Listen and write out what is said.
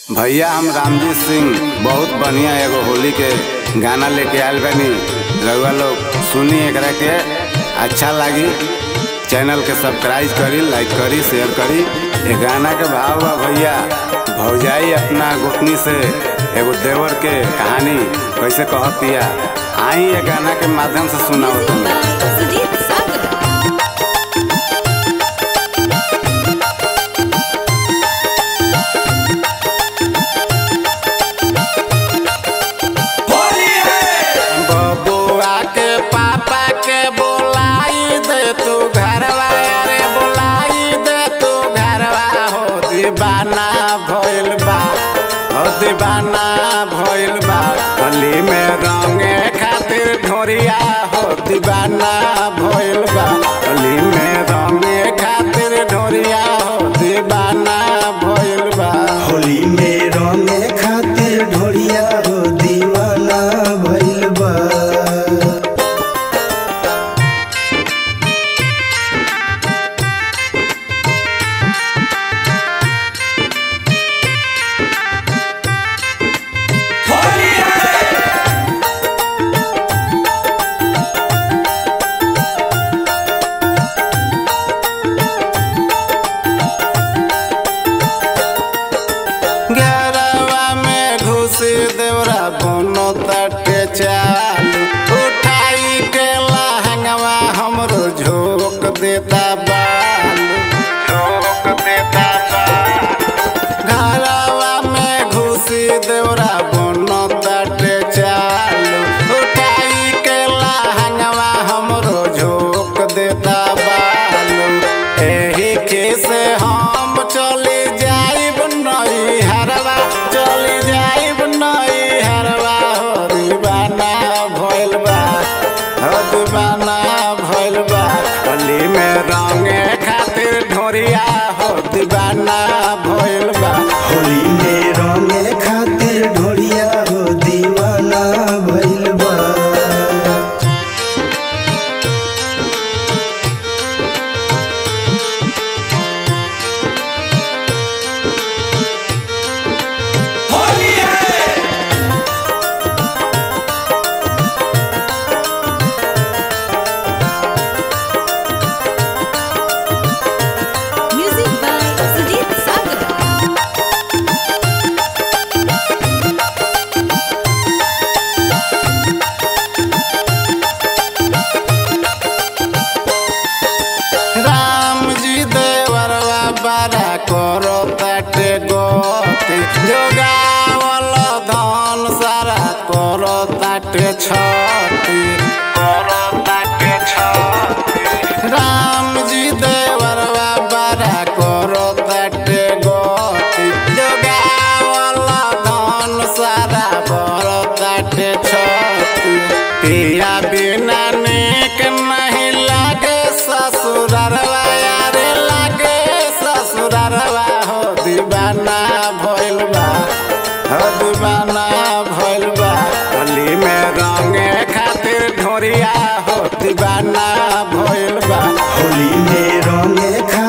भैया हम रामजी सिंह बहुत बढ़िया एगो होली के गाना लेके आयल बानी रउआ लोग सुनी एकरा के अच्छा लागी चैनल के सब्सक्राइब करी लाइक करी शेयर करी ये गाना के भाव बा भैया भौजाई अपना गुटनी से एगो देवर के कहानी कैसे कहतिया आई ये गाना के माध्यम से सुनाओ तुम सुजीत सागर बबुआ के पापा के बोलाई दे तू घरवा रे बोलाई दे तू घरवा हो दीवाना भइल बा हो दीवाना भइल बा होली में रंगे खातिर ढोरिया हो दीवाना भइल बा होली में रंगे खातिर ढोरिया हो दीवाना भइल बा होली में रंगे खातिर ढोरिया हो दीवाना भइल बा गरवा में घुसी देवरा कोनो तटे चालू उठाई के लहंगवा हमरो झोंक देता बालू झोंक देता बालू घरवा में घुसी देवरा कोनो तटे चालू उठाई के लहंगवा हमरो झोंक देता बालू एही के से हम चली जाइब नई हरवा चली जाइब नई हरवा हो दीवाना भइल बा हो दीवाना भइल बा होली में रंगे खातिर ढोरिया हो दीवाना भइल बा होली में रंगे खातिर ढोरिया हो दीवाना भइल बा म्यूजिक बाय सुजीत सागर राम जी देवरवा बारा करो ताटे गोती जोगावल धन सारा करो ताटे छती करो ताटे छती राम जी देवरवा बारा करो ताटे गोती जोगावल धन सारा करो ताटे छती पिया बिना नेक नहीं लागे ससुररवा यारे लागे ससुररवा हो दीवाना भइल बा हो दीवाना भइल बा होली में रंगे खातिर ढोरिया हो दीवाना भइल बा होली में रंगे